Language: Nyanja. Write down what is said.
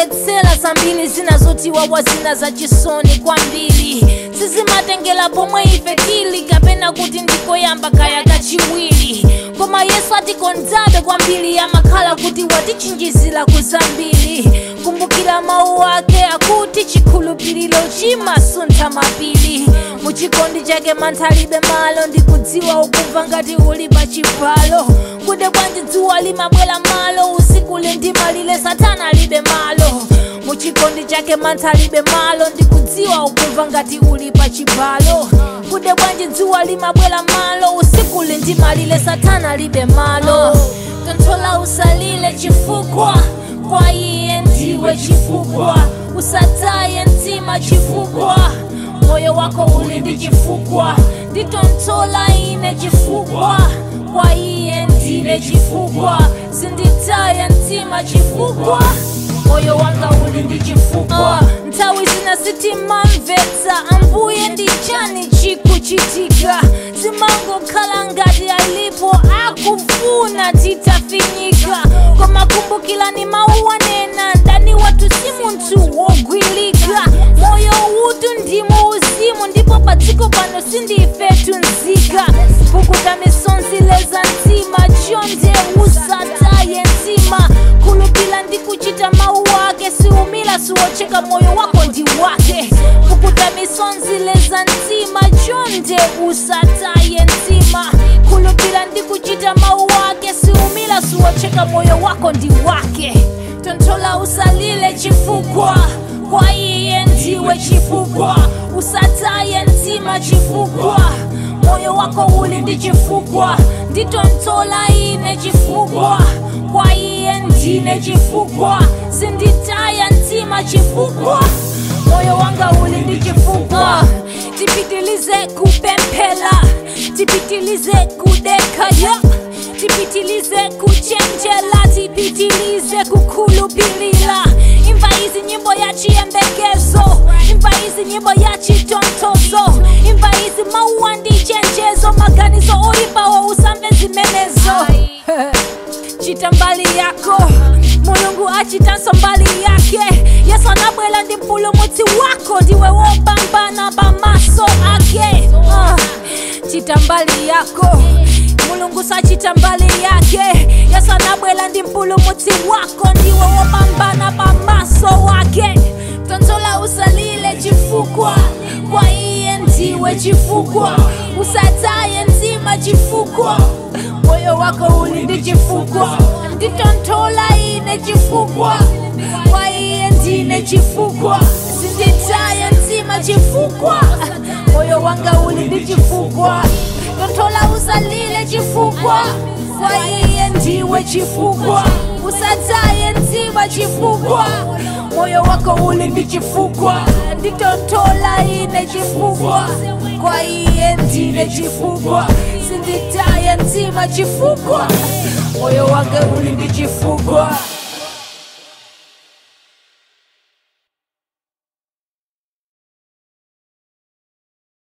ndimamvetsera zambiri zina zotiwawa zina zachisoni kwambiri sizimatengera pomwe ife tili kapena kuti ndikoyamba kaya kachiwiri koma yesu atikondabe kwambiri amakhala kuti watichinjizira kuzambiri kumbukira mawu ake akuti chikhulupiriro chimasuntha mapiri muchikondi chake mantha alibe malo ndikudziwa ukumva ngati uli pa chipalo kude bwanji dzuwa limabwera malo usiku lindimalire satana alibe malo muchikondi chake mantha alibe malo ndikudziwa ukumva ngati uli pa chipalo kude bwanji dzuwa limabwera malo usiku lindimalire satana alibe malo tonthola usalile chifukwa kwa iye ndiwe chifukwa usataye mtima chifukwa moyo wako uli ndi chifukwa nditonthola ine chifukwa kwa iye ndine chifukwa sinditaya mtima chifukwa moyo wanga uli ndi chifukwa uh, nthawi zina sitimamvetsa ambuye ndi chani chikuchitika zimangokhala ngati alipo akufuna titafinyika koma kumbukirani mawu anena ndani wathu si munthu wogwilika moyo utu ndimo uzimu ndipo pa dziko pano sindifetu nzika pukuta misonzi leza mtima chonde usataye mtima khulupila ndi kuchita mawu ake siumila siwocheka moyo wako ndi wake pukuta misonzi leza mtima chonde usataye mtima khulupila ndi kuchita mawu ake siumila siwocheka moyo wako ndi wake tonthola usalile chifukwa kwa iye ndiwe chifukwa usataye mtima chifukwa moyo wako uli ndi chifukwa nditonthola ine chifukwa kwa iye ndine chifukwa sinditaya mtima chifukwa moyo wanga uli ndi chifukwa tipitilize kupemphera tipitilize kudekaya tipitilize kuchenjera tipitilize kukhulupirira imva izi nyimbo ya chiyembekezo imva izi nyimbo ya chitonthozo imva izi mauwa ndi chenjezo maganizo oyipawo usamve zimenezo chita mbali yako mulungu achitanso mbali yake yesu anabwera ndi mpulumutsi wako ndiwe wopambana pamaso ake uh, chita mbali yako mulungu sachita mbali yake yesu anabwera ndi mpulumutsi wako ndiwe wopambana pamaso wake tonthola usalile chifukwa kwa iye ndiwe chifukwa usataye mtima chifukwa moyo wako uli ndi chifukwa nditonthola ine chifukwa kwa iye ndine chifukwa sinditaya mtima chifukwa moyo wanga uli ndi chifukwa tonthola usalile chifukwa kwa iye ndiwe chifukwa usataye mtima chifukwa moyo wako uli ndi chifukwa nditonthola ine chifukwa kwa iye ndine chifukwa sinditaya mtima chifukwa moyo wake uli ndi chifukwa